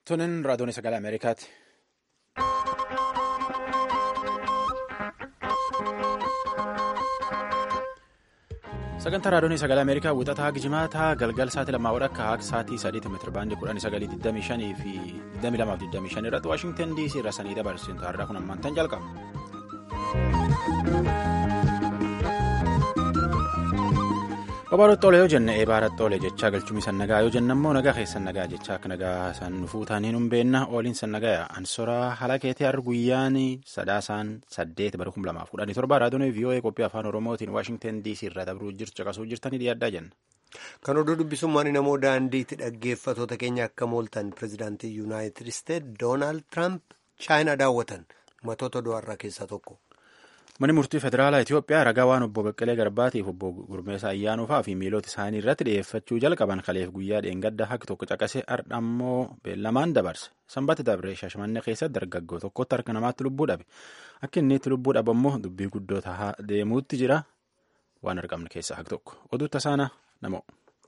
Tunin raadiyoon sagalee Ameerikaati. Sagantaa raadiyoon sagalee Ameerikaa wixataa Gijimaataa galgal sa'aatii lamaa akka haaq sa'aatii sadiitti meetira baandii kudhanii sagalii 25 fi 22 irratti Waashingtan DC irra sanii dabarsintu har'a kun ammaan tan jalqaba. Babaadhoo Xoolee yoo jenne eebaara Xoolee jechaa galchumii sannagaa yoo jenna immoo nagaa keessan nagaa jechaa akka nagaa san nufuu taaniin hin beenna ooliin sannagaa ansoraa haala keetii har'a guyyaan sadaasaan saddeet bara kuma lamaaf kudhanii torba raadiyoon VOA qophii afaan oromootiin waashingtan DC irra dabruu jirtu caqasuu jirtanii dhiyaaddaa jenna. Kan oduu dubbisummaan namoo daandiitti dhaggeeffatoota keenya akka mooltan pirezidaantii yuunaayitid isteet doonaald tiraamp chaayinaa daawwatan matoota du'arraa keessaa tokko. Manni murtii federaalaa Itoophiyaa ragaa waan obbo Baqqalee Garbaatiif obbo Gurmeessaa Ayyaanufaa fi miilota isaanii irratti dhiyeeffachuu jalqaban kaleef guyyaa dheengadda haqi tokko caqasee har'a ammoo beellamaan dabarse. Sanbata dabree Shaashmannee keessatti dargaggoo tokkotti harka namaatti lubbuu dhabe. Akka inni itti lubbuu dhabe immoo dubbii guddoo tahaa deemuutti jira. Waan argamne keessaa haqi tokko. Oduu tasaana namoo.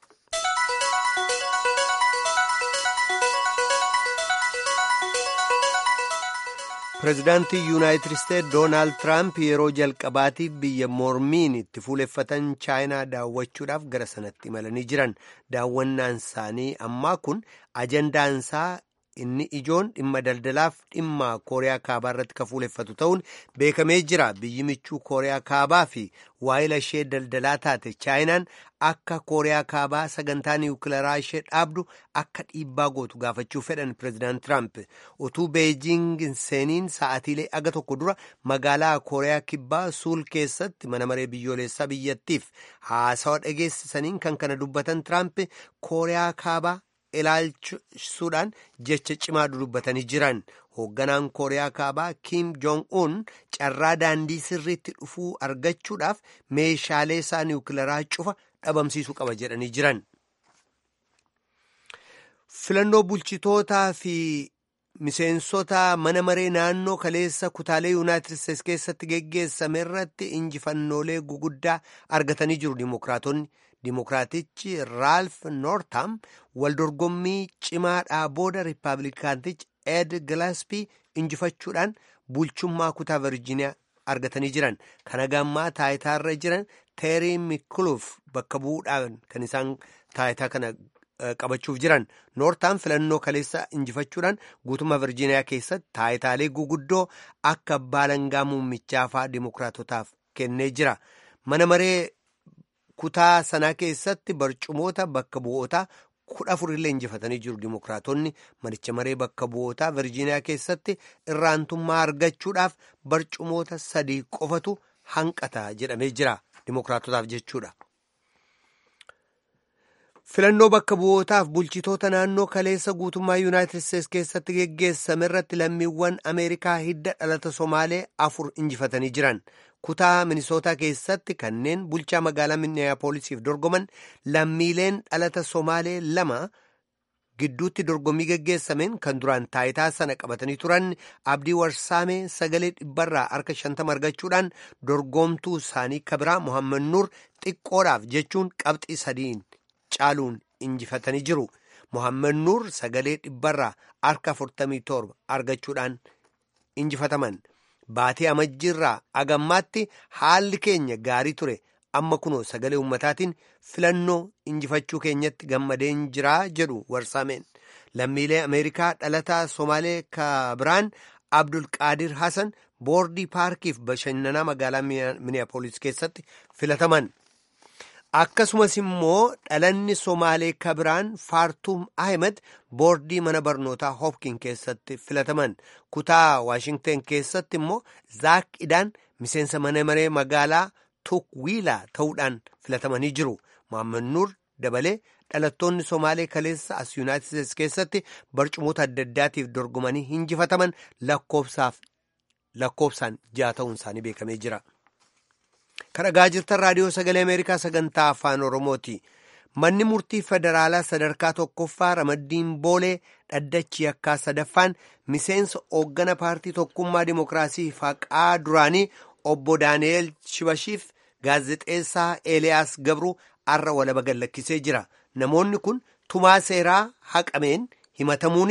pireezidaantii yuunaayitid isteet doonaald tiraamp yeroo jalqabaatiif biyya mormiin itti fuuleffatan chaayinaa daawwachuudhaaf gara sanatti imalanii jiran daawwannaan isaanii ammaa kun ajandaansaa inni ijoon dhimma daldalaaf dhimma kooriyaa kaabaa irratti kan fuuleffatu ta'uun beekamee jira biyyi michuu kooriyaa kaabaa fi waa'ila ishee daldalaa taate chaayinaan akka kooriyaa kaabaa sagantaa niwukilaraa ishee dhaabdu akka dhiibbaa gootu gaafachuu fedhan pireezidaant tiraamp utuu beejiing seeniin sa'atiilee aga tokko dura magaalaa kooriyaa kibbaa suul keessatti mana maree biyyoolessaa biyyattiif haasawa dhageessisaniin kan kana dubbatan tiraamp kooriyaa kaabaa ilaalchisuudhaan jecha cimaa dubbatanii jiran hoogganaan kooriyaa kaabaa kiim joong un carraa daandii sirriitti dhufuu argachuudhaaf meeshaalee isaa niwukilaraa cufa dhabamsiisuu qaba jedhanii jiran. filannoo bulchitootaa fi miseensota mana maree naannoo kaleessa kutaalee yuunaayitid isteetsi keessatti geggeessame irratti injifannoolee guguddaa argatanii jiru dimokiraatonni. Dimookiraatichi Raalf Noortaam waldorgommii cimaadhaa booda Riippaabilikaantichi Ed Gilaspii injifachuudhaan bulchummaa kutaa Virjiiniyaa argatanii jiran. Kana gammaa taayitaarra jiran Teerii Mikuluuf bakka bu'uudhaan kan isaan taayitaa kana qabachuuf jiran. Noortaam filannoo kaleessa injifachuudhaan guutummaa Virjiiniyaa keessatti taayitaalee guguddoo akka abbaa alangaa muummichaa fa'aa dimookiraatotaaf kennee jira. Mana maree. kutaa sanaa keessatti barcumoota bakka bu'ootaa kudha afurillee injifatanii jiru dimokiraatonni manicha maree bakka bu'ootaa virjiiniyaa keessatti irraantummaa argachuudhaaf barcumoota sadii qofatu hanqata jedhamee jira dimokiraatotaaf jechuudha. filannoo bakka bu'ootaaf bulchitoota naannoo kaleessa guutummaa yuunaayitid isteetsi keessatti geggeessame irratti lammiiwwan ameerikaa hidda dhalata somaalee afur injifatanii jiran. kutaa minisootaa keessatti kanneen bulchaa magaalaa minneeyapoolisiif dorgoman lammiileen dhalata somaalee lama gidduutti dorgommii geggeessameen kan duraan taayitaa sana qabatanii turan abdii warsaamee sagalee dhibbarraa harka shantama argachuudhaan dorgomtuu isaanii kabiraa mohaammed nuur xiqqoodhaaf jechuun qabxii sadiin caaluun injifatanii jiru mohaammed nuur sagalee dhibbarraa harka 47 argachuudhaan injifataman. Baatee amajjiirraa agammaatti haalli keenya gaarii ture amma kunoo sagalee ummataatiin filannoo injifachuu keenyatti gammadeen jiraa jedhu warsaameen lammiilee ameerikaa dhalataa somaalee kabiraan abdulqaadir hasan boordii paarkiif bashannanaa magaalaa minneapolis keessatti filataman akkasumas immoo dhalanni somaalee kabiraan faartuum ahmed boordii mana barnootaa hopkin keessatti filataman kutaa waashingten keessatti immoo zaak idaan miseensa mana maree magaalaa tukwiilaa ta'uudhaan filatamanii jiru mohaammed nuur dabalee dhalattoonni somaalee kaleessa as yuunaayitid isteetsi keessatti barcumoota adda addaatiif dorgomanii injifataman lakkoofsaan ja'a ta'uun isaanii beekamee jira. kan dhagaa jirtan raadiyoo sagalee ameerikaa sagantaa afaan oromooti manni murtii federaalaa sadarkaa tokkoffaa ramaddiin boolee dhaddachi yakkaa sadaffaan miseensa hooggana paartii tokkummaa dimokiraasii faqaa duraanii obbo daani'eel shibashiif gaazexeessaa eeliyaas gabruu arra walaba gallakkisee jira namoonni kun tumaa seeraa haqameen himatamuunis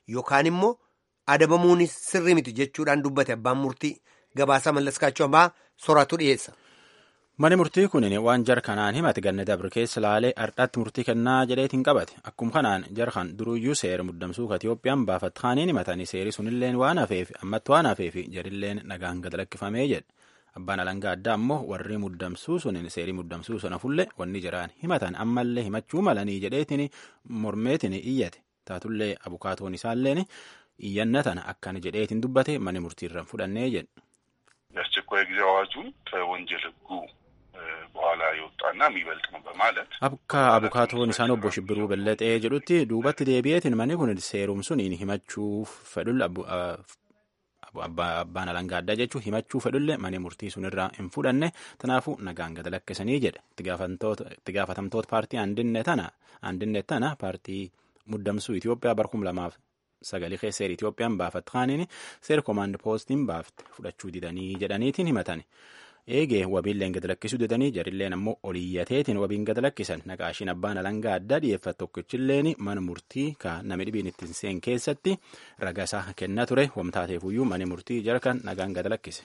yookaan immoo adabamuunis sirrii miti jechuudhaan dubbate abbaan murtii gabaasaa mallaskaachuu ammaa soraatu dhiyeessa. Mani murtii kun waan jar kanaan himate ganna dabre keessa laalee har'aatti murtii kennaa jedheetiin qabate akkuma kanaan jar kan duruyyuu seera muddamsuu ka Itoophiyaan baafatti kaaniin himatanii seeri sunilleen waan hafeef ammatti waan hafeef jarilleen nagaan gad lakkifamee jedhe abbaan alangaa addaa ammoo warri muddamsuu sunin seerii muddamsuu sana fulle wanni jiraan himatan ammallee himachuu malanii jedheetiin mormeetiin iyyate taatullee abukaatoon isaalleen iyyannatan akkana jedheetiin dubbate mani murtiirraan fudhannee jedhe. የአስቸኳይ ጊዜ አዋጁን ከወንጀል ሕጉ በኋላ የወጣና የሚበልጥ ነው በማለት akka abukaatoon isaan obbo Shibbiruu Belleexee jedhutti duubatti deebi'eetiin manni kun seerum suniin himachuuf fedhulle abbaan alangaa addaa jechuun himachuu fedhulle mani murtii sunirraa hin fudhanne tanaafuu nagaan gad lakkisanii jedhe itti gaafatamtoota paartii aandinne tana paartii muddamsuu Itoophiyaa barkum lamaaf sagalee keessa seera Itoophiyaan baafatte kaaniin seera koomaand poostiin baafte fudhachuu didanii jedhaniitiin himatan. eegee wabiilleen gad lakkisuu didanii jarilleen ammoo oliyyateetiin wabiin gad lakkisan naqaashiin abbaan alangaa addaa dhiyeeffate tokkichilleen mana murtii ka nami dhibiin ittiin seen keessatti ragasaa kennaa ture wamtaateefuyyuu mani murtii jarkan nagaan gad lakkise.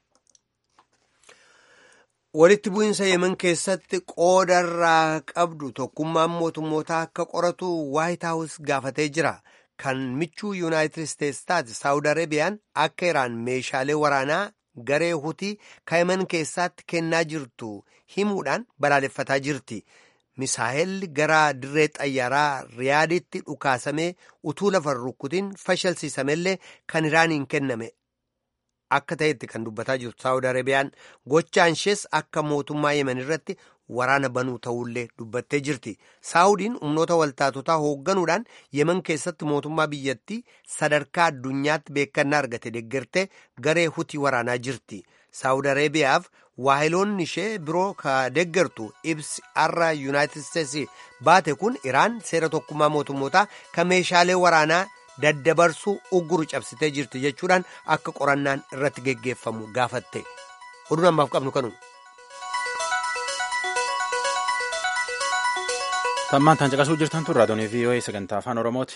walitti bu'iinsa yemen keessatti qoodarraa qabdu tokkummaan mootummootaa akka qoratu waayit haawus gaafatee jira kan michuu yuunaayitid isteetsi taate saawud areebiyaan akka iraan meeshaalee waraanaa garee hutii yemen keessaatti kennaa jirtu himuudhaan balaaleffataa jirti misaa'elli gara dirree xayyaaraa riyaaditti dhukaasamee utuu lafa rukkutiin fashalsiisamellee kan iraaniin kenname akka ta'etti kan dubbataa jirtu saawud areebiyaan gochaan ishees akka mootummaa yemen irratti waraana banuu ta'ullee dubbattee jirti saawudiin humnoota waltaatotaa hoogganuudhaan yemen keessatti mootummaa biyyattii sadarkaa addunyaatti beekannaa argate deeggartee garee hutii waraanaa jirti saawud areebiyaaf waahiloonni ishee biroo ka deeggartu ibsi har'a yuunaayitid isteetsi baate kun iraan seera tokkummaa mootummootaa ka meeshaalee waraanaa daddabarsuu ugguru cabsitee jirti jechuudhaan akka qorannaan irratti geggeeffamu gaafatte oduun ammaaf qabnu kanu. tammaan tan caqasuu jirtan tun raadiyoonii vii'oo'ee sagantaa afaan oromooti.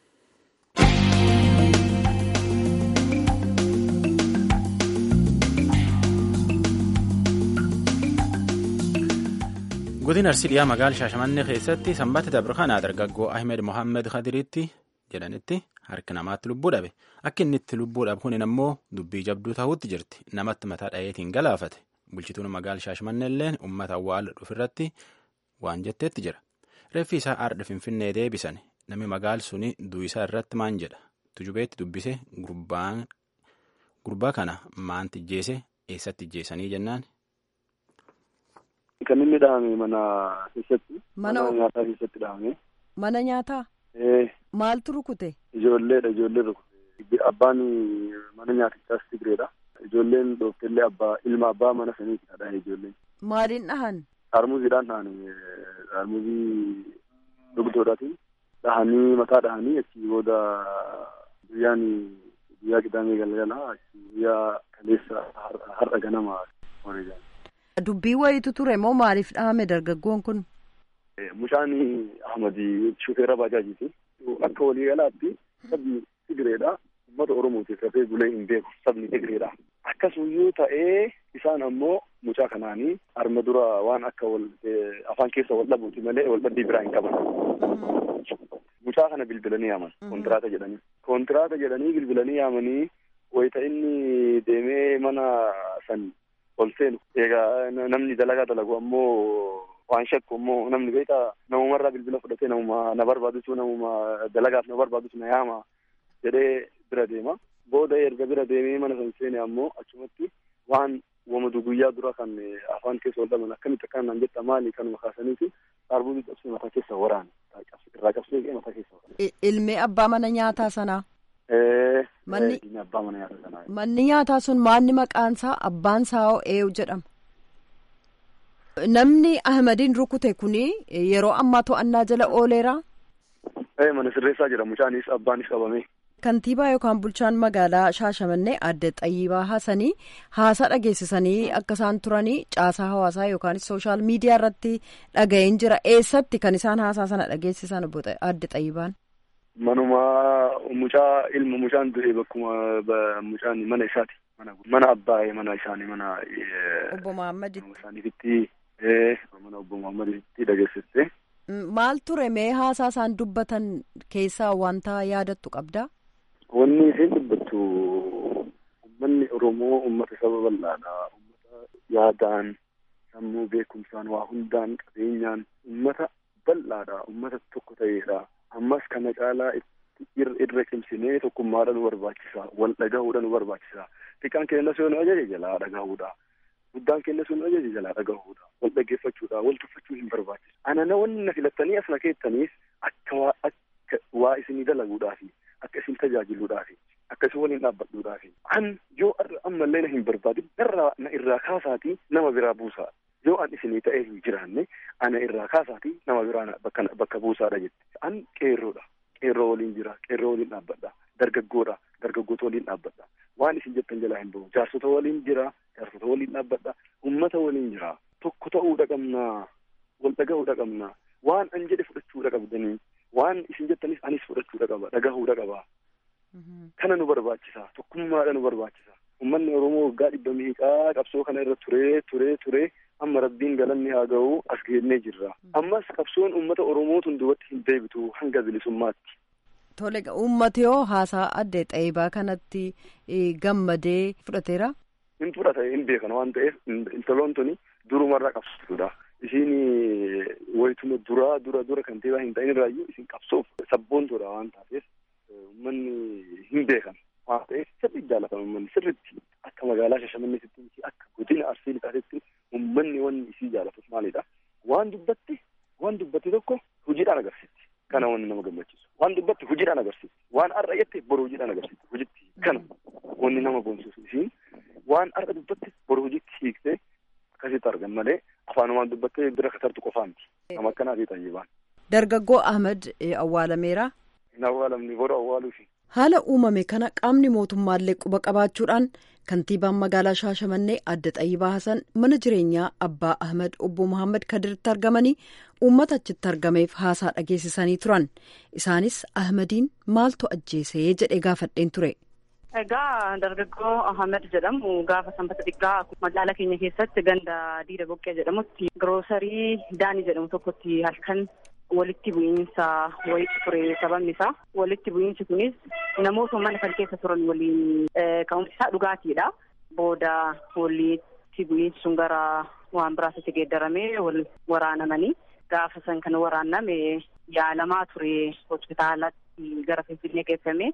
godina arsii dhiyaa magaala shaashamannee keessatti sanbata dabre kanaa dargaggoo ahmed mohaammed khadiriitti jedhanitti harki namaatti lubbuu dhabe akka inni itti lubbuu dhabe kunin ammoo dubbii jabduu ta'uutti jirti namatti mataa dhayeetiin galaafate bulchituun magaala shaashamannee illeen uummata awwaala dhufirratti waan jetteetti jira. reeffi isaa aardha finfinnee deebisan namni magaal suni du'isaa irratti maan jedha tujubeetti dubbise gurbaa kana maanti ijjeese eessatti ijjeesanii jennaan. Kan inni dhahame mana keessatti. Mana nyaataa keessatti dhahame. Mana nyaataa? Maaltu rukute? Ijoolleedha ijoollee rukute. Abbaan mana nyaatichaas Tigreedha. Ijoolleen dhooftellee abbaa ilma abbaa mana saniiti dhahe ijoolleen. Maaliin dhahan? Harmuziidhaan dhahanii harmuzii dugdoodhaatiin dhahanii mataa dhahanii achi booda guyyaan guyyaa qidaamee galgala achi guyyaa kaleessa har'a ganama wareegan. Dubbii wayitu ture moo maaliif dhahame dargaggoon kun? Mushaan Ahmadi shufeera baajaajiiti. Akka waliigalaatti sabni Tigreedha. Uummata Oromootiif rafee bulee hin beeku sabni Tigreedha. Akkasumayyuu ta'ee isaan ammoo mucaa kanaanii arma dura waan akka wal afaan keessa wal dhabuuti malee wal dhabbii biraa hin qaban. Mucaa kana bilbilanii yaaman kontiraata jedhanii. Kontiraata jedhanii bilbilanii yaamanii wayita inni deemee mana san ol seenu egaa namni dalagaa dalagu ammoo waan shakku ammoo namni beektaa namumarraa bilbila fudhatee namuma na barbaadutu namuma dalagaaf na barbaadutu na yaama jedhee bira deema. Booda erga bira deemee mana san seene ammoo achumatti waan wamadu guyyaa dura kan afaan keessa wal dhaban akkamitti akkana naan jetta maali kanuma kaasaniiti arbuutii cabsee mataa keessa waraane irraa cabsee mataa keessa waraane. Ilmee abbaa mana nyaataa sanaa. Manni abbaa mana nyaataa sanaa. Manni nyaataa sun maanni maqaan isaa abbaan saa'oo eewu jedhama. Namni Ahmadiin rukute kuni yeroo ammaa to'annaa jala ooleera. Mana sirreessaa jira mucaanis abbaanis qabame. Kantiibaa yookaan bulchaan magaalaa Shaashamannee adde Xayyibaa Haasanii haasaa dhageessisanii akka isaan turanii caasaa hawaasaa yookaan sooshaal miidiyaa irratti dhaga'een jira. Eessatti kan isaan haasaa sana dhageessisan adde Xayyibaan? manuma mucaa ilma mucaan du'e bakkuma mucaan mana isaati mana mana abbaa mana isaanii mana obbo Muhammad isaaniifitti mana obbo Muhammaditti dhageessiste. Maal ture mee haasaa isaan dubbatan keessaa wanta yaadattu qabdaa? Wanni isheen dubbattu uummanni Oromoo uummata saba bal'aadha. Uummata yaadaan, sammuu beekumsaan, waa hundaan, qabeenyaan uummata bal'aadha. Uummata tokko ta'eedha. Ammas kana caalaa irra cimsinee tokkummaadha nu barbaachisa. Wal dhagahuudha nu barbaachisa. Xiqqaan keenya sun ajaja jalaa dhagahuudha. Guddaan keenya sun ajaja jalaa dhagahuudha. Wal dhaggeeffachuudha. Wal tuffachuu hin barbaachisu. Ana na wanni na filattanii as na keettaniif akka waa akka waa isinii dalaguudhaafi akka isin tajaajiluudhaafi akka isin waliin dhaabbadhuudhaafi. An yoo ammallee na hin barbaadin irraa na irraa kaasaatii nama biraa buusaa. Yoo an isinii ta'ee hin jiraanne ana irraa kaasaatii nama biraa bakka bakka buusaadha jette. An qeerroodha. Qeerroo waliin jira. Qeerroo waliin dhaabbadha. Dargaggoodha. Dargaggoota waliin dhaabbadha. Waan isin jettan jalaa hin bahu. Jaarsota waliin jira. Jaarsota waliin dhaabbadha. Ummata waliin jira. Tokko ta'uudha qabnaa. Wal dhagahuudha qabnaa. Waan an jedhe fudhachuudha qabdanii. Waan isin jettanis anis fudhachuudha qaba. Dhagahuudha qaba. Kana nu barbaachisa. Tokkummaadha nu barbaachisa. Uummanni Oromoo waggaa dhibba miiqaa qabsoo kana irra turee turee turee amma rabbiin galanni haa ga'u as geennee jirra. Ammas qabsoon uummata Oromootuun duubatti hin deebitu hanga bilisummaatti. Tole uummati yoo haasaa addee xaayibaa kanatti gammadee fudhateera. Hin fudhata hin beekan waan ta'eef intaloon tuni durumarraa qabsiisudha. Isiin wayituma duraa dura dura kan ta'e hin ta'in irraayyuu isin qabsoof sabboontoodha waan taateef uummanni hin beekan waan ta'eef sirriitti jaallatama uummanni sirriitti akka magaalaa Shashamanneetti akka godina Arsii Lixaatitti uummanni wanni isii jaallatuuf maalidha waan dubbatti waan dubbatti tokko hojiidhaan agarsiisti kana wanni nama gammachiisu waan dubbatti hojiidhaan agarsiisti waan har'a jette boru hojiidhaan agarsiisti hojitti kana wanni nama boonsuusu isiin waan har'a dubbatti boru hojitti hiiktee akkasitti argan malee afaanumaan dubbattee bira katartu qofaa miti nama akkanaa fi tayyibaan. Dargaggoo Ahmed awwaalameera. Hin awwaalamni boru awwaaluufi. Haala uumame kana qaamni mootummaallee quba qabaachuudhaan kantiibaan magaalaa Shaashamannee adda Xayyibaa Hasan mana jireenyaa Abbaa Ahmed obbo Muhammad Kadiritti argamanii uummata achitti argameef haasaa dhageessisanii turan. Isaanis Ahmediin maaltu ajjeesee jedhee gaafadheen ture. Egaa dargaggoo Ahmed jedhamu gaafa sanbata xiqqaa magaalaa keenya keessatti ganda diida boqqee jedhamutti giroosarii daanii jedhamu tokkotti halkan walitti bu'iinsa wayitti ture sababni isaa walitti bu'iinsi kunis namoota mana kan keessa turan waliin ka'umsi isaa dhugaatiidha. Booda walitti bu'iinsi sun gara waan biraatti geeddaramee wal waraanamanii gaafa san kan waraanname yaalamaa ture hospitaalatti gara Finfinnee geeffame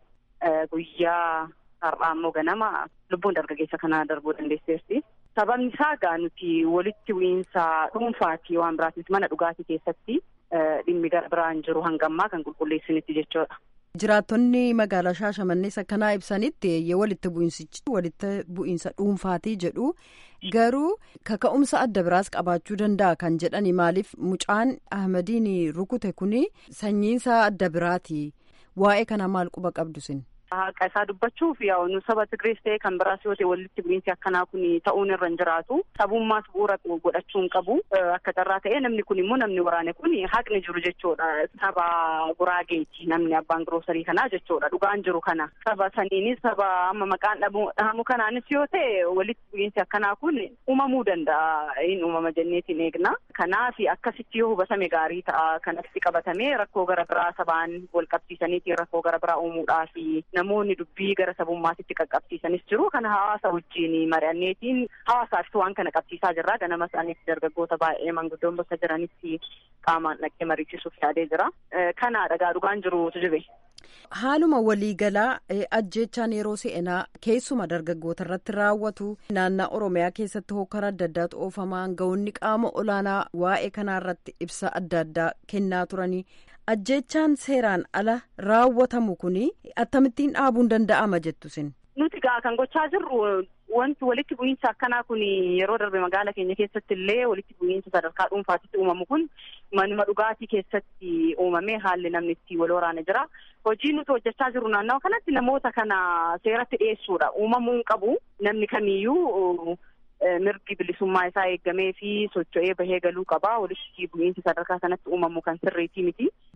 guyyaa har'aa immoo ganama lubbuun dargaggeessa kanaa darbuu dandeesseerti. Sababni isaa egaa nuti walitti bu'iinsa dhuunfaati waan biraatiif mana dhugaatii keessatti dhimmi gara biraan jiru hangammaa kan qulqulleessinitti jechuudha. Jiraattonni magaalaa Shaashamannees akkanaa ibsanitti walitti bu'iinsichi walitti bu'iinsa dhuunfaatii jedhu garuu kaka'umsa adda biraas qabaachuu danda'a kan jedhani maaliif mucaan Ahmadiin rukute kuni sanyiinsa adda biraati waa'ee kana maal quba qabdu sin. Haqa isaa dubbachuuf yaa'u nu saba Tigrees ta'e kan biraas yoo ta'e walitti bu'iinsi akkanaa kun ta'uun irra hin jiraatu. Sabummaas bu'uura godhachuu hin qabu. Akka carraa ta'e namni kun immoo namni waraane kun haqni jiru jechuudha. Saba Guraageeti namni abbaan giroosarii kanaa jechuudha. Dhugaan jiru kana. Saba saniinis saba amma maqaan dhahamu kanaanis yoo ta'e walitti bu'iinsi akkanaa kun uumamuu danda'a. Hin uumama jenneetiin eegna. Kanaaf akkasitti yoo hubatame gaarii ta'a. Kanatti qabatamee rakkoo gara biraa sabaan wal qabsiisaniitiin rakkoo gara biraa uumuudhaafi namoonni dubbii gara sabummaatitti qaqqabsiisanis jiru kana hawaasa wajjin mari'anneetiin hawaasaaf waan kana qabsiisaa jirra ganama isaaniitti dargaggoota baay'ee manguddoon bakka jiranitti qaamaan dhaqee mariichisuuf yaadee jira kana dhagaa dhugaan jirutu jibe. Haaluma waliigalaa ajjechaan yeroo seenaa keessuma dargaggoota irratti raawwatu naannaa Oromiyaa keessatti hokkara adda addaatu oofamaa aangawoonni qaama olaanaa waa'ee kanaa irratti ibsa adda addaa kennaa turanii ajjechaan seeraan ala raawwatamu kuni akkamittiin dhaabuun danda'ama jettu sin. Nuti gaa kan gochaa jirru wanti walitti bu'iinsa akkanaa kun yeroo darbe magaala keenya keessatti illee walitti bu'iinsa sadarkaa dhuunfaatitti uumamu kun manuma dhugaatii keessatti uumamee haalli namni itti wal waraana jira. Hojii nuti hojjechaa jirru naannawa kanatti namoota kana seeratti dhiyeessuudha. Uumamuu hin qabu namni kamiyyuu mirgi bilisummaa isaa eeggamee fi socho'ee bahee galuu qaba. Walitti bu'iinsi sadarkaa sanatti uumamu kan sirriitii miti.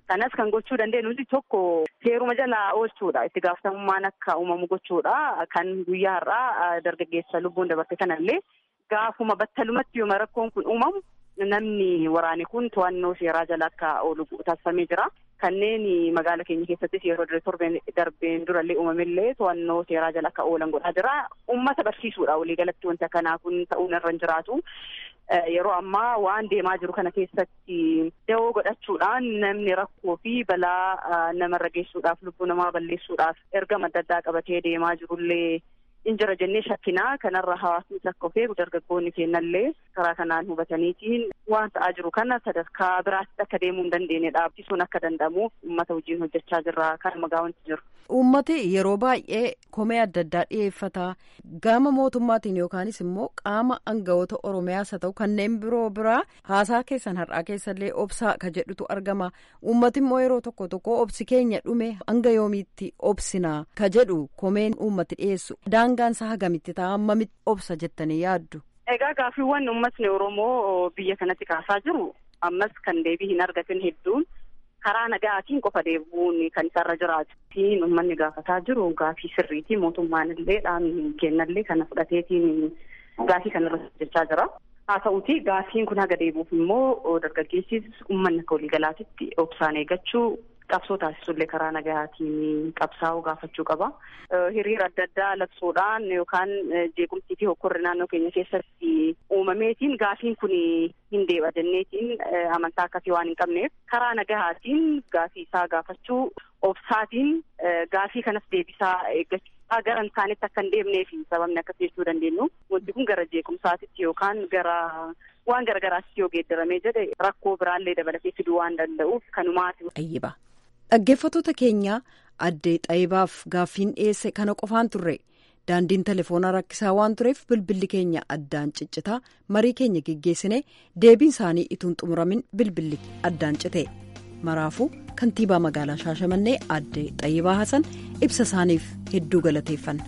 Kanas kan gochuu dandeenyu nuti tokko seeruma jalaa oolchuudha. Itti gaafatamummaan akka uumamu gochuudha. Kan guyyaa har'aa dargaggeessa lubbuun dabarte kanallee gaafuma battalumatti yooma rakkoon kun uumamu namni waraane kun to'annoo seeraa jala akka oolu taasifamee jira. Kanneen magaala keenya keessattis yeroo torbeen darbeen durallee uumamillee to'annoo seeraa jala akka oolan godhaa jira. Uummata barsiisuudha waliigalatti wanti akkanaa kun ta'uun irra hin jiraatu. Yeroo ammaa waan deemaa jiru kana keessatti da'oo godhachuudhaan namni rakkoo fi balaa namarra geessuudhaaf lubbuu namaa balleessuudhaaf ergama adda addaa qabatee deemaa jirullee injira jennee shakkinaa kanarra hawaasni akka of eegu dargaggoonni kennallee karaa kanaan hubataniitiin waan ta'aa jiru kana sadarkaa biraatti akka deemuu hin dandeenye dhaabbisuun akka danda'amuuf uummata wajjin hojjechaa jirra kan magaa wanti jiru. Uummati yeroo baay'ee komee adda addaa dhiyeeffata gama mootummaatiin yookaanis immoo qaama aangawoota oromiyaas haa ta'u kanneen biroo biraa haasaa keessan har'aa keessallee obsaa ka jedhutu argama uummati immoo yeroo tokko tokko obsi keenya dhume hanga yoomiitti obsinaa ka jedhu komeen uummati dhiyeessu daangaansa hagamitti ta'a hammamitti obsa jettanii yaaddu. Egaa gaaffiiwwan uummatni Oromoo biyya kanatti kaasaa jiru ammas kan deebii hin argatin hedduun karaa nagaatiin qofa deebi'uun kan isarra jiraatu. Uummanni gaafataa jiru gaafii sirriitii mootummaan illee dhaabni kennallee kana fudhateetiin gaafii kanarra hojjechaa jira. Haa ta'uuti gaafiin kun haga deebi'uuf immoo dargaggeessis uummanni akka waliigalaatitti obsaan eeggachuu qabsoo taasisullee karaa nagaatiin qabsaa'uu gaafachuu qaba. Hiriira adda addaa labsuudhaan yookaan jeequmsii fi hokkorri naannoo keenya keessatti uumameetiin gaafiin kun hin deebi'a jenneetiin amantaa akkasii waan hin qabneef karaa nagahaatiin gaafii isaa gaafachuu obsaatiin gaafii kanas deebisaa eeggachuu gara hin taanetti akka hin deemneef sababni akkas jechuu dandeenyu wanti kun gara jeequmsaatitti yookaan gara waan garagaraatti yoo geeddaramee jedhe rakkoo biraallee dabalatee fiduu waan danda'uuf kanumaati. Ayyiba. Dhaggeeffattoota keenya addee xayibaaf gaaffiin dhiyeesse kana qofaan turre daandiin telefoonaa rakkisaa waan tureef bilbilli keenya addaan ciccitaa marii keenya geggeessine deebiin isaanii ituun xumuramin bilbilli addaan cite maraafuu kantiibaa magaalaa shaashamannee addee xayibaa hasan ibsa isaaniif hedduu galateeffanna.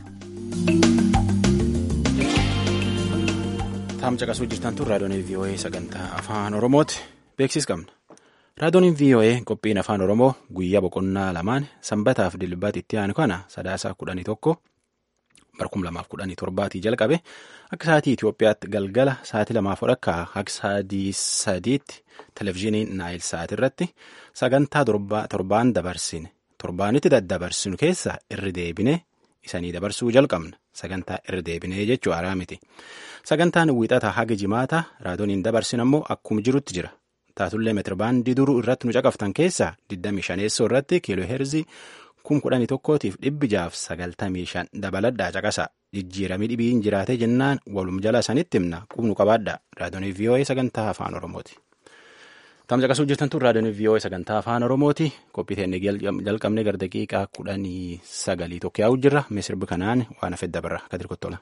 Taam caqasuu jirtan tun raadiyoon VOA sagantaa afaan Oromooti beeksisa qabna. Raadiyoon VOA qophiin afaan Oromoo guyyaa boqonnaa lamaan sanbataaf dilbaatti itti aanu kana sadaasa kudhanii tokko barkum lamaaf kudhanii torbaatii jalqabe akka sa'aatii Itoophiyaatti galgala sa'aatii lamaaf akka akka sa'aatii sadiitti televizyiinii naayil sa'aatii irratti sagantaa torbaan dabarsine torbaanitti daddabarsinu keessa irri deebine isanii dabarsuu jalqabna sagantaa irri deebinee jechuu haaraa miti sagantaan wiixata haga jimaata raadiyooniin dabarsin ammoo akkuma jirutti jira. taatullee meetirbaandii duruu irratti nu caqaftan keessaa 25 irratti kiiloo heerzii 11,000tiif dhibbi jaaf 95 dabaladhaa caqasa jijjiiramii dhibiin jiraatee jennaan walum jala sanitti himna qubnu qabaadha raadiyoonii VOA sagantaa afaan oromooti. Tam caqasuu jirtan tun raadiyoonii VOA sagantaa afaan oromooti qophii teennee jalqabnee gara daqiiqaa kudhanii sagalii tokko yaa'u jirra misirbi kanaan waan hafe dabarra kadir kottola.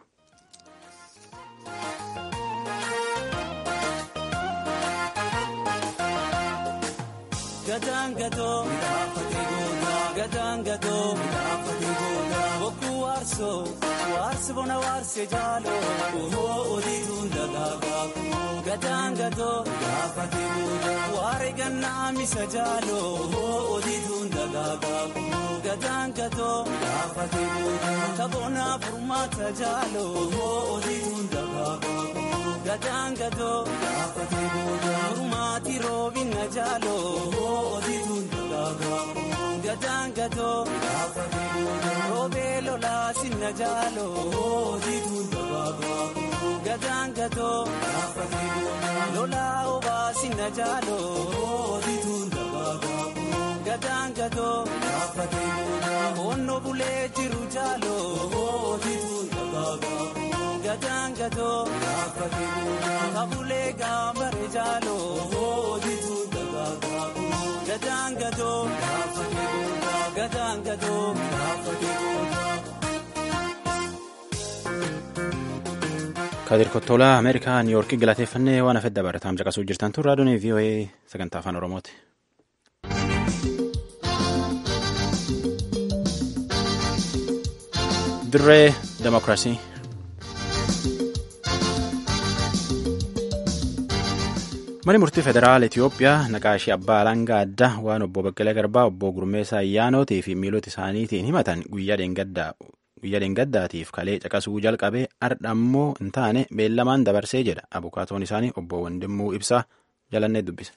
Gataan gatoo gataan gatoo bokkuu waarsoo waarsi bona waarsee jaaloo ohoo odiituun dagaagaa gataan gatoo waare gannaa misa jaaloo ohoo odiituun dagaagaa gataan gatoo kaboonaa furmaata jaaloo ohoo odiituun dagaagaa gataan gatoo furmaati roobina jaaloo ohoo odiituun dagaagaa gataan gatoo roobee lolaa sinna jaaloo ohoo odiituun dagaagaa gataan gatoo lolaa obaa sinna jaaloo ohoo odiituun dagaagaa gataan gatoo onnoo bulee jiru jaaloo ohoo odiituun dagaagaa. Gataan gatoo kabulee gaambare jaaloo oodiituun dagaagaa. Gataan gatoo gataan gatoo. Kadir Kottolaa Ameerikaa Niiyorkii galateeffannee waan hafedda barataan caqasuu jirtan tun raadiyoon VOA sagantaa afaan Oromooti. Dirree Demokiraasii. Mani murtii federaala Itoophiyaa naqaashii abbaa alangaa addaa waan obbo Baqqalee Garbaa obbo Gurmeessaa Ayyaanootii fi miilota isaaniitiin himatan guyyaa dheengaddaatiif kalee caqasuu jalqabee ardha ammoo hin taane beellamaan dabarsee jedha abukaatoon isaanii obbo Wandimmuu Ibsaa jalannee dubbise.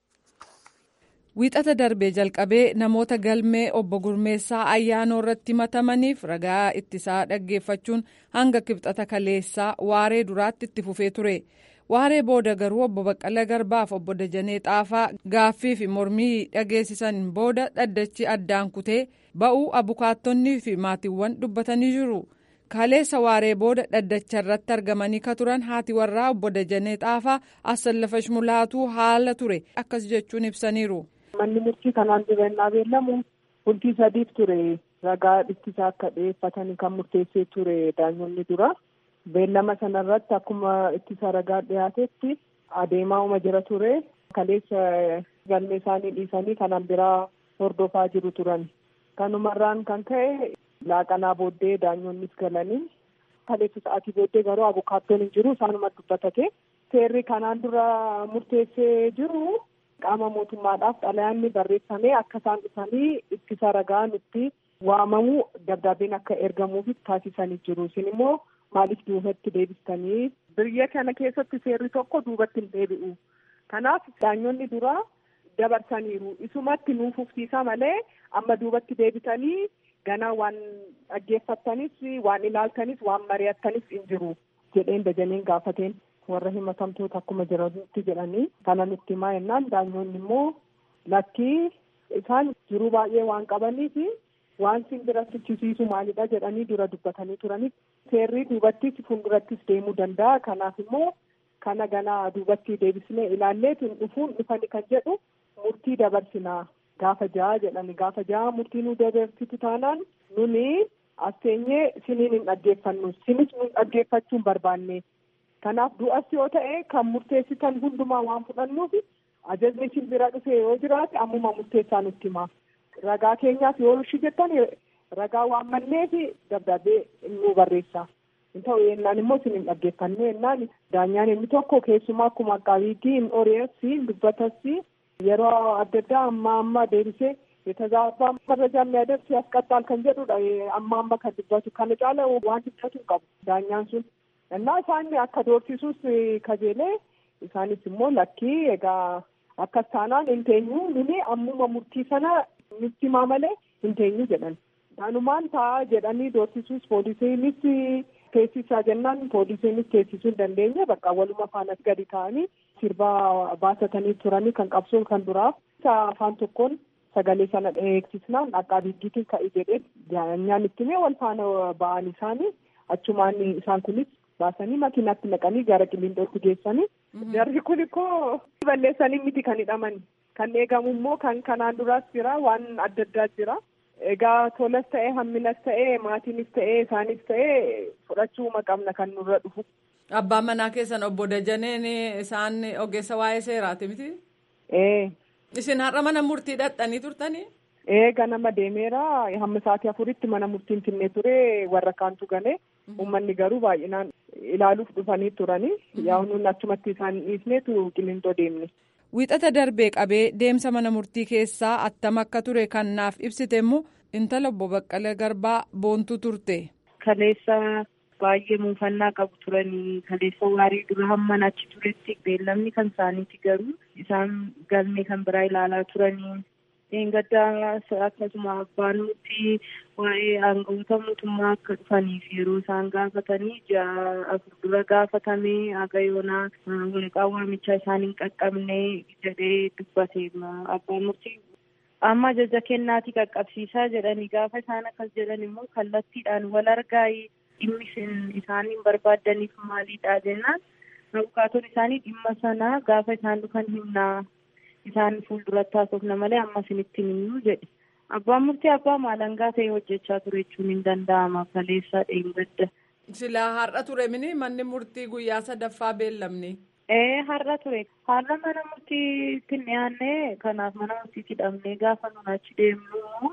Wiixata darbee jalqabee namoota galmee obbo Gurmeessaa ayyaanoo irratti himatamaniif ragaa ittisaa dhaggeeffachuun hanga kibxata kaleessaa waaree duraatti itti fufee ture. Waaree booda garuu obbo Baqqalee Garbaaf obbo Dajanee Xaafaa gaaffii fi mormii dhageessisan booda dhaddachi addaan kutee ba'uu abukaattonnii fi maatiiwwan dubbatanii jiru. Kaleessa waaree booda dhaddacha irratti argamanii ka turan haati warraa obbo Dajanee Xaafaa Assallafash Mulaatuu haala ture akkas jechuun ibsaniiru. Manni murtii kanaan dibannaa beellamu bultii sadiif ture ragaa ittisaa akka dhiyeeffatan kan murteessee ture daanyonni dura. Beellama sanarratti akkuma ittisa ragaa dhiyaatetti adeemaa uma jira ture. Kaleessa galmee isaanii dhiisanii kanaan biraa hordofaa jiru turan. Kanumarraan kan ka'e laaqanaa booddee daanyonnis galanii kaleessa sa'aatii booddee garuu abukaattoon hin jiru isaanuma dubbatate. Seerri kanaan dura murteessee jiru qaama mootummaadhaaf xalayaanni barreeffamee akka isaan dhufanii ittisa ragaan itti waamamu dabdaabbeen akka ergamuuf taasisanii jiru. Isin immoo maaliif duubatti deebistanii biyya kana keessatti seerri tokko duubatti hin deebi'u. Kanaaf daanyonni duraa dabarsaniiru. Isumatti nuuf ufsiisa malee amma duubatti deebitanii ganaa waan dhaggeeffattanis waan ilaaltanis waan mari'attanis hin jiru jedheen dajaneen gaafateen. warra himatamtoota akkuma jiranitti jedhanii kana nutti himaa jennaan daanyonni immoo lakkii isaan jiruu baay'ee waan qabaniif waan sin bira tuchisiisu maalidha jedhanii dura dubbatanii turanii seerri duubattis fuuldurattis deemuu danda'a kanaaf immoo kana ganaa duubatti deebisnee ilaalleetiin dhufuun dhufani kan jedhu murtii dabarsinaa gaafa ja'a jedhani gaafa ja'a murtii nu dabarsitu taanaan nuni as teenyee siniin hin dhaggeeffannu sinis nu dhaggeeffachuu hin barbaanne. Kanaaf du'as yoo ta'e kan murteessitan hundumaa waan fudhannuuf ajajni isin bira dhufe yoo jiraate ammuma murteessaa nutti hima. Ragaa keenyaaf yoo ishii jettan ragaa waan manneef dabdabbee nu barreessa. Hin ta'u yennaan immoo isin hin dhaggeeffannu yennaan daanyaan inni tokko keessumaa akkuma qabiitii hin ori'as hin dubbatas yeroo adda addaa amma amma deebisee የተዛባ መረጃ የሚያደርስ ያስቀጣል kan jedhudha amma amma kan dubbatu kana caala waan dubbatu hin qabu daanyaan sun እና isaan akka doorsisuus kajeelee isaanis immoo lakkii egaa akkas taanaan hin teenyu nuni ammuma murtii sana nutti himaa malee hin teenyu jedhan. Kanumaan ta'a jedhanii doorsisuus poolisiinis teessisaa jennaan poolisiinis teessisuu hin dandeenye bakka waluma faanas gadi ta'anii sirbaa baasatanii turanii kan qabsuun kan duraaf afaan tokkoon sagalee sana eegsisnaan akka abiddiitiin ka'e jedhee daanyaan itti mee wal faana ba'an isaanii achumaan isaan kunis baasanii makiinaatti naqanii gara qillindootti geessanii jarri kun ikkoo balleessanii miti kan hidhaman kan eegamu immoo kan kanaan duraas jira waan adda addaa jira egaa tolas ta'ee hamminas ta'ee maatiinis ta'ee isaanis ta'ee fudhachuuma qabna kan nurra dhufu. Abbaan manaa keessan obbo Dajaneen isaan ogeessa waa'ee seeraati miti? Ee. Isin har'a mana murtii dhaqxanii turtanii? Ee ganama deemeera hamma sa'aatii afuritti mana murtiin finnee ture warra kaantu gane uummanni garuu baay'inaan ilaaluuf dhufanii turanii yaa nuun achumatti isaan dhiisneetu qilintoo deemne. Wiixata darbee qabee deemsa mana murtii keessaa attam akka ture kan naaf ibsite immoo intala obbo Baqqalee Garbaa boontuu turte. Kaleessa baay'ee muufannaa qabu turanii kaleessa waarii dura hamman achi turetti beellamni kan isaaniiti garuu isaan galmee kan biraa ilaalaa turanii dheengaddaa akkasuma abbaan nuti waa'ee aangawoota mootummaa akka dhufaniif yeroo isaan gaafatanii ja'a afur dura gaafatamee haga yoonaa waraqaa waamichaa isaan hin qaqqabne jedhee dubbate abbaan murtii amma ajaja kennaatii qaqqabsiisaa jedhanii gaafa isaan akkas jedhan immoo kallattiidhaan wal argaa dhimmi isaan hin barbaadaniif maaliidha jennaan abukaatoon isaanii dhimma sana gaafa isaan dhufan himnaa isaan fuulduratti haasofna malee amma isinitti himnu jedhe abbaan murtii abbaa maalangaa ta'e hojjechaa ture jechuun hin danda'ama kaleessa dheengadda. Silaa har'a ture mini manni murtii guyyaa sadaffaa beellamni. Ee har'a ture har'a mana murtiitti dhiyaanne kanaaf mana murtiitti hidhamnee gaafa nun achi deemnu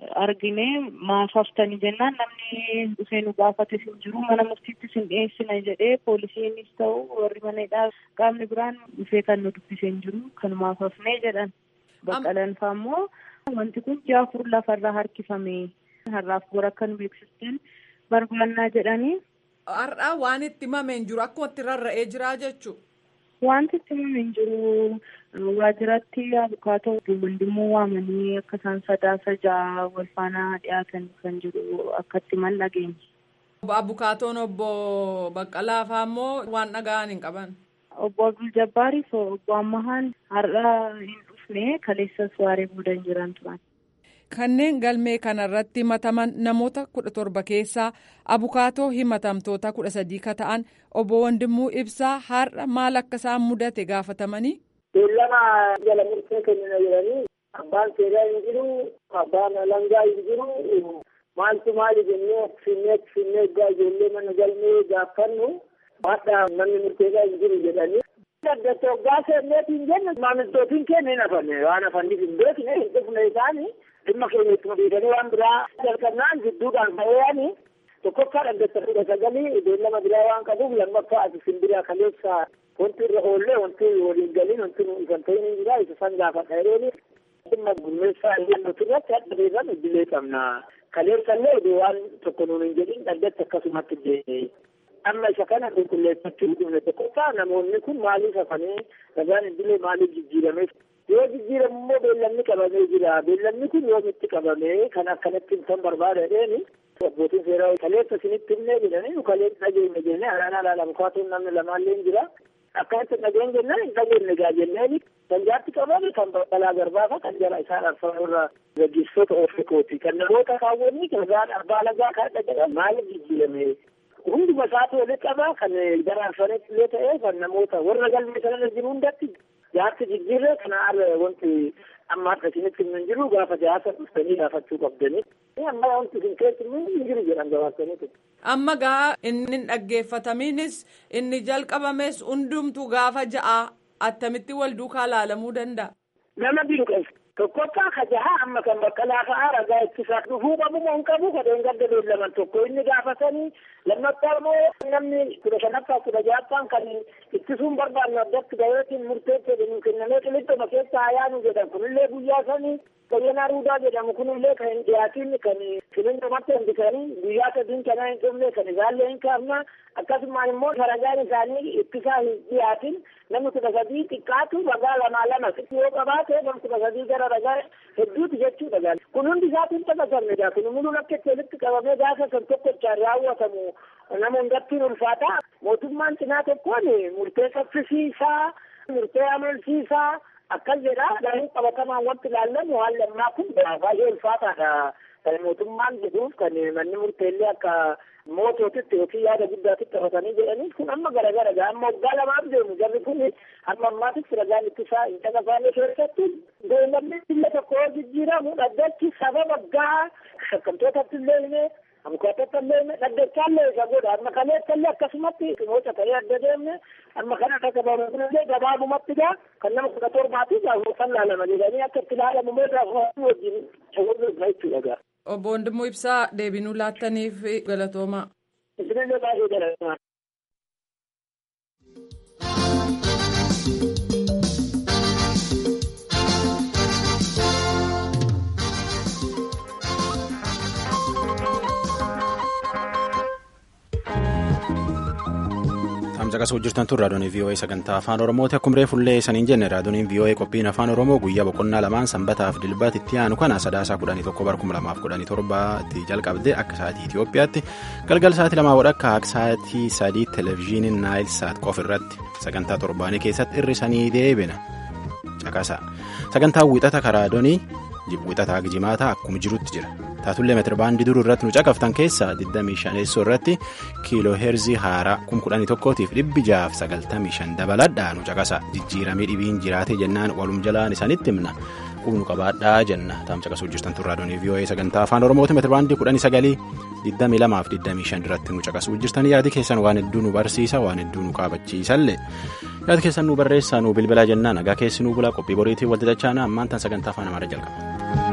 argine maasaftanii jennaan namni dhufee nu gaafates hin jiru mana murtiittis hin dhiyeessina jedhee poolisiinis ta'u warri maneedhaa qaamni biraan dhufee kan nu dubbisee hin jiru kan maasafnee jedhan baqqalanfaa immoo wanti kun ji'a afur lafarraa harkifame har'aaf bor akka nu beeksisteen barbaannaa jedhanii. Har'aa waan itti himame hin jiru akkuma itti rarra'ee jira jechuudha. Wanti itti himame hin jiru waajjiratti abukaatoo waldimmoo waamanii akka isaan sadaasa ja'a wal faana dhiyaatan kan jiru akka itti mal dhageenya. Abukaatoon obbo Baqqalaa fa'aa immoo waan dhaga'an hin qaban. Obbo Abdul Jabbaariif obbo Ammahaan har'a hin dhufne kaleessas waaree booda hin jiran turan. Kanneen galmee kanarratti himataman namoota kudha torba keessaa abukaatoo himatamtoota kudha sadii ka ta'an obbo Wandimuu Ibsaa har'a maal akka isaan mudate gaafatamanii. Beellama jala murtee kennina jedhanii abbaan seeraa hin jiru abbaan alangaa hin jiru maaltu maali jennee finnee finnee egaa ijoollee mana galmee gaafannu haadha namni murteessaa hin jiru jedhanii. Daddacha hoggaa seenneetiin jennu maamiltootiin keenya hin hafanne waan hafaniif hin beekne hin dhufne isaanii dhimma keenya ittuma dhiisanii waan biraa jalqabnaan jidduudhaan ba'eeyanii tokkoffaa dhaddacha fuudha sagalii beellama biraa waan qabuuf lammaffaa ati simbiraa kaleessa wanti irra oollee wanti waliin galiin wanti nu ifan ta'in hin jira isa san gaafadha yerooni dhimma gurmeessaa illee irratti hadha beekan idilee qabna kaleessa illee iddoo waan tokko nuun hin jedhin dhaddacha akkasumatti deeme amma isa kana qulqulleeffachuu dhufne tokkoffaa namoonni kun maaliif hafanii ragaan idilee maaliif jijjiirameef yoo jijjiiramu immoo beellamni qabamee jira beellamni kun yoomitti qabamee kan akkanatti himtan barbaadadeeni abbootiin seeraa kaleessa isinitti himnee jedhanii nu kaleessa dhageenya jennee alaanaa laala bukaatuun namni lamaallee hin jira akkanitti dhageen jennaan hin dhageenye gaa jenneeni kan jaatti qabame kan baqqalaa garbaafa kan jala isaan arfan irra gaggeessitoota oofikooti kan namoota kaawwanni kan abbaa lagaa kan dhagahan maaliif jijjiirame hunduma isaatu walitti qabaa kan gara arfanetti illee ta'ee kan namoota warra galmee sanarra jiru hundatti jaarsi jijjiirree kana arra wanti amma har'a isinitti hin jiru gaafa jaarsa dhuftanii gaafachuu qabdanii amma wanti isin keessi hin jiru jedhan gabaasaniitu. Amma gaa inni dhaggeeffatamiinis inni jalqabames hundumtu gaafa ja'a attamitti wal duukaa laalamuu danda'a. Nama dinqeessa. Tokkoffaa ka jaha amma kan baqqalaa fa'aa ragaa ittisaa dhufuu qabu moo hin qabu kadheen gadda beellaman tokko inni gaafatanii lammaffaa immoo namni kudha shanaffaa kudha ja'affaan kan ittisuun barbaannu addatti gaheetiin murteessee nu kennamee qilixxuma keessa ayaanu jedhan kunillee guyyaa sanii Bayyanaa Ruudaa jedhamu kunillee kan hin dhiyaatin kan qilixxumatti hambisanii guyyaa sadiin kanaa hin dhumne kan isaallee hin kaafna akkasumaan immoo ragaan isaanii ittisaa hin dhiyaatin namni kudha sadii xiqqaatu ragaa lamaa lama yoo qabaate namni kudha sadii gara ragaa hedduuti jechuudha gaal kun hundi isaatiin taphatamne gaa kun muluun akka itti walitti qabamee gaafa san tokkochaan raawwatamu nama hundattiin ulfaata mootummaan cinaa tokkoon murtee saffisiisaa murtee amansiisaa akkas jedha garuu qabatamaan wanti ilaallamu haalli ammaa kun baay'ee ulfaataadha kan mootummaan jedhuuf kan manni murteellee akka moototitti yookiin yaada guddaatitti taphatanii jedhanii kun amma garagara gaa amma waggaa lamaaf deemu jarri kun amma ammaatitti ragaan ittisaa hin caqasaane keessatti beellamni biyya tokko yoo jijjiiramu dhaddachi sababa gaa shakkamtootatti illee himee abukaatota illee dhaddachaallee isa godha amma kaleessallee akkasumatti moota ta'ee adda deemne amma kana dhagabamu kunillee gabaabumatti gaa kan nama kudha torbaati gaafuma laalama jedhanii akka itti ilaalamu meeshaa wajjin shawwirra jechuudha gaa. Obbo Wandimmoo Ibsaa deebinuu laattaniif galatoomaa. Isinillee baay'ee galatoomaa. caqasuu jirtan tun raadiyoon VOA sagantaa afaan oromooti akkuma reefullee saniin jenne raadiyoon VOA qophiin afaan oromoo guyyaa boqonnaa lamaan sanbataaf dilbaatti itti aanu kana sadaasaa kudhanii tokko bara kuma lamaaf kudhanii torbaatti jalqabde akka sa'aatii Itoophiyaatti galgal sa'aatii lamaa wadhakka akka sa'aatii sadii televezyiiniin naayil saat qofa irratti sagantaa torbaanii keessatti irrisanii deebina caqasa sagantaa wixata karaadonii wixataa gijimaataa akkuma jirutti jira. taatullee meetirbaandii duruu irratti nu caqaftan keessaa 25 irratti kiiloo heerzii haaraa 11,000tiif 695 dabaladhaa nu caqasa jijjiiramee dhibiin jiraate jennaan walum jalaan isaanitti himna qubnu qabaadhaa jenna taam caqasuu jirtan turraadoonii vii'oo'ee sagantaa afaan oromooti meetirbaandii 19 22 25 irratti nu caqasuu jirtan yaadi keessan waan hedduu nu barsiisa waan hedduu nu qaabachiisallee yaadi keessan nu barreessaa nu bilbilaa jennaan nagaa keessi nu bulaa qophii boriitiin walxixachaana ammaan tan sagantaa afaan amaaraa jalqaba.